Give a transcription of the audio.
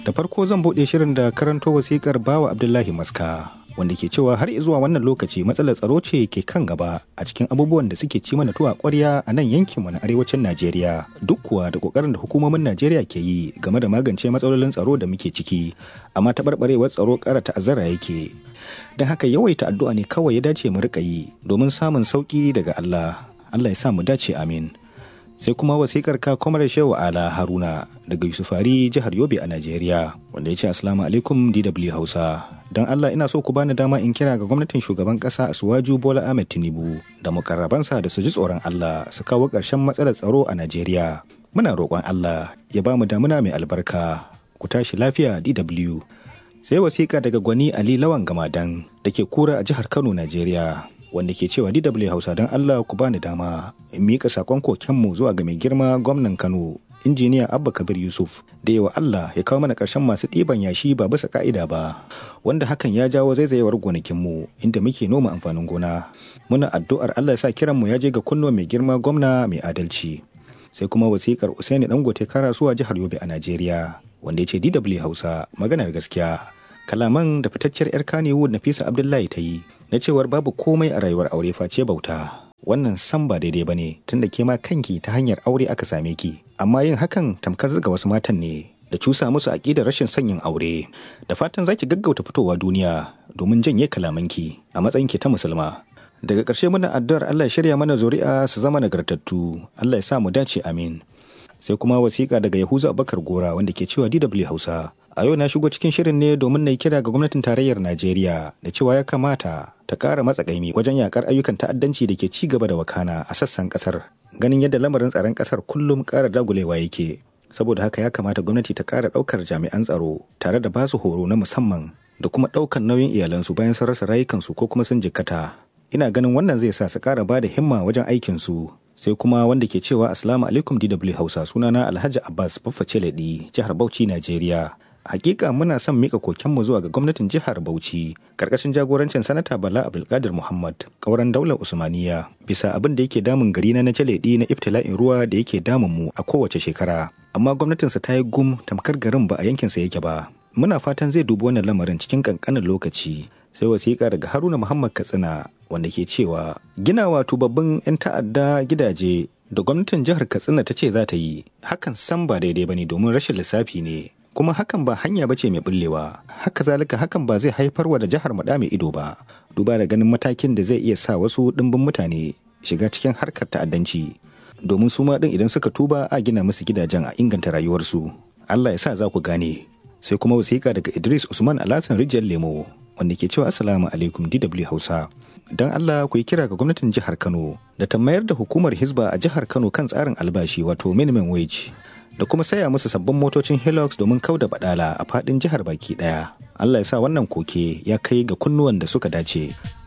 Da farko zan buɗe shirin da karanto wasikar bawa Abdullahi Maska wanda ke cewa har zuwa wannan lokaci matsalar tsaro ce ke kan gaba a cikin abubuwan da suke ci mana tuwa ƙwarya a nan yankinmu na arewacin Najeriya duk kuwa da ƙoƙarin da hukumomin Najeriya ke yi game da magance matsalolin tsaro da muke ciki amma taɓarɓarewar tsaro ƙara ta'azzara yake. Don haka yawaita addu'a ne kawai ya dace mu riƙa yi domin samun sauƙi daga Allah. Allah ya sa mu dace amin. sai kuma wasikar ka kwamar shehu ala haruna daga yusufari jihar yobe a najeriya wanda ya ce asalamu alaikum dw hausa don allah ina so ku bani dama in kira ga gwamnatin shugaban kasa asuwaju bola ahmed tinubu da mukarrabansa da su ji tsoron allah su kawo ƙarshen matsalar tsaro a najeriya muna roƙon allah ya ba mu damuna mai albarka ku tashi lafiya dw sai wasiƙa daga gwani ali lawan gamadan da ke kura a jihar kano najeriya wanda ke cewa DW Hausa don Allah ku bani dama in miƙa sakon kokenmu zuwa ga mai girma gwamnan Kano injiniya Abba Kabir Yusuf da yawa Allah ya kawo mana ƙarshen masu ɗiban yashi ba bisa ka'ida ba wanda hakan ya jawo zaizayewar gonakinmu inda muke noma amfanin gona muna addu'ar Allah ya sa kiranmu ya je ga kunno mai girma gwamna mai adalci sai kuma wasiƙar Usaini Dangote Karasuwa jihar Yobe a Najeriya wanda ya ce DW Hausa maganar gaskiya kalaman da fitacciyar 'yar kanewood nafisa abdullahi ta yi na cewar babu komai a rayuwar aure face bauta wannan san ba daidai ba ne tunda ke ma kanki ta hanyar aure aka same ki amma yin hakan tamkar zuga wasu matan ne da cusa musu aƙidar rashin sanyin aure da fatan zaki gaggauta fitowa duniya domin janye kalamanki a matsayinki ta musulma daga ƙarshe muna addu'ar Allah ya shirya mana zuri'a su zama nagartattu Allah ya sa mu dace amin sai kuma wasiƙa daga Yahuza Abubakar Gora wanda ke cewa DW Hausa a yau na shigo cikin shirin ne domin na yi kira ga gwamnatin tarayyar najeriya da cewa ya kamata ta ƙara matsakaimi wajen yakar ayyukan ta'addanci da ke ci gaba da wakana a sassan ƙasar ganin yadda lamarin tsaron ƙasar kullum ƙara dagulewa yake saboda haka ya kamata gwamnati ta ƙara ɗaukar jami'an tsaro tare da basu horo na musamman da kuma ɗaukar nauyin iyalansu bayan sun rasa rayukansu ko kuma sun jikkata ina ganin wannan zai sa su ƙara ba da himma wajen aikinsu sai kuma wanda ke cewa asalamu alaikum dw hausa sunana alhaji abbas baffa celedi jihar bauchi najeriya hakika muna son mika kokenmu zuwa ga gwamnatin jihar Bauchi karkashin jagorancin sanata Bala Abdulkadir Muhammad kauran daular Usmaniya bisa abin da yake damun gari na Jaledi na ibtila'in ruwa da yake damun mu a kowace shekara amma gwamnatinsa ta yi gum tamkar garin ba a yankinsa yake ba muna fatan zai dubi wannan lamarin cikin kankanin lokaci sai wasiƙa daga Haruna Muhammad Katsina wanda ke cewa ginawa tubabbin 'yan ta'adda gidaje da gwamnatin jihar Katsina ta ce za ta yi hakan san ba daidai bane domin rashin lissafi ne kuma hakan ba hanya bace mai bullewa haka zalika hakan ba zai haifar wa da jihar maɗa mai ido ba duba da ganin matakin da zai iya sa wasu ɗimbin mutane shiga cikin harkar ta'addanci domin su ma ɗin idan suka tuba a gina musu gidajen a inganta rayuwarsu Allah ya sa za ku gane sai kuma wasiƙa daga Idris Usman Alhassan Rijiyar Lemo wanda ke cewa Assalamu alaikum DW Hausa don Allah ku yi kira ga gwamnatin jihar Kano da ta mayar da hukumar Hizba a jihar Kano kan tsarin albashi wato minimum wage da kuma saya musu sabbin motocin Hilux domin kauda badala a fadin jihar baki daya. Allah ya sa wannan koke ya kai ga kunnuwan da suka dace.